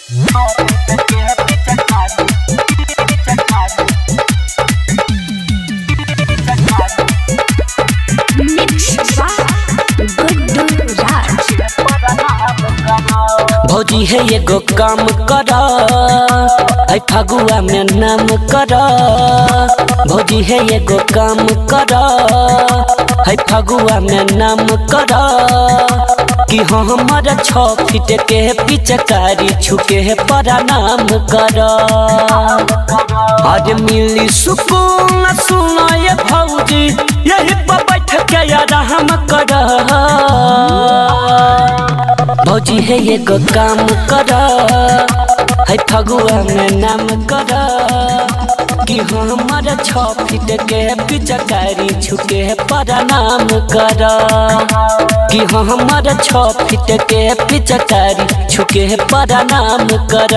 भौजी है एगो काम कर ऐ फगुआ में नाम कर भौजी है एगो काम कर है फगुआ में नाम कर कि हमर छ फीट के पिचकारी छुके प्रणाम कर आज मिली सुकून सुना ये भौजी यही पर बैठ के आराम कर भौजी है एगो काम कर है फगुआ में नाम कर कि हमर छ फीट के पिचकारी छुके प्रणाम कर कि हमर छ फीट के पिचकारी छुके प्रणाम कर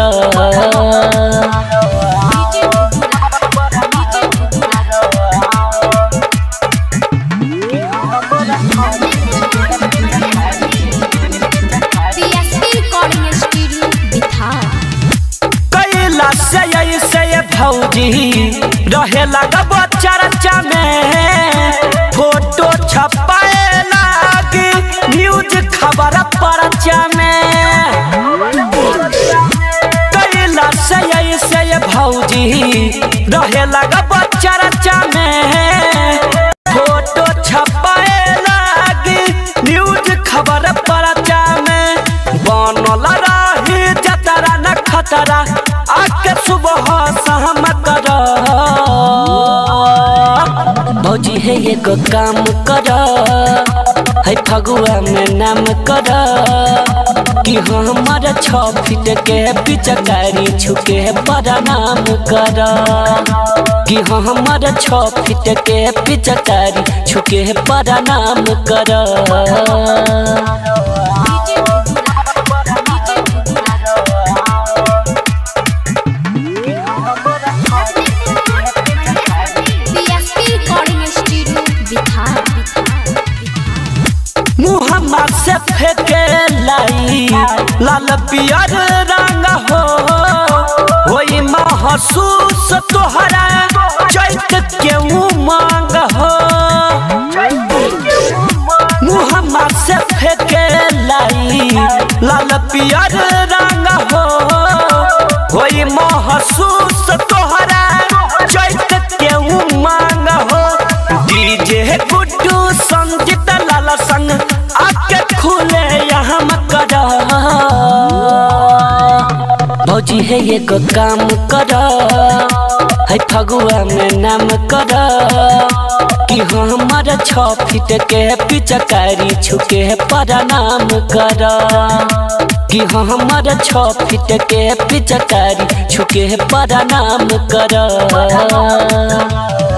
PSP recording studio बिहार कैला से ऐसे भौजी रहे लगा चर्चा में फोटो छपाए लागी न्यूज खबर परचा में कैला से ऐसे भौजी रहे लगा चर्चा में फोटो छपाए लागी न्यूज खबर परचा में बनल रही जतरा न खतरा आके सुबह शाम कर भौजी है एगो काम कर है फगुआ में नाम कर कि हमर छ फीट के पिचकारी छुके प्रणाम कर कि हमर छ फीट के पिचकारी छुके प्रणाम कर PSP recording studio बिहार मुहम्मा से फेंके लाई लाल पियर रंग हो होई महसूस तोहरा चैत के उमंग हो मुहम्मा से फेंके लाई लाल पियर रंग हो होई महसूस तोहरा चैत के उमंग हो डीजे गुड्डू संगीत लाल संग आके खुले यहाँ कर भौजी है एगो काम कर है फगुआ में नाम कर कि हमर छ फीट के पिचकारी छुके प्रणाम कर कि हमर छ फीट के पिचकारी छुके प्रणाम कर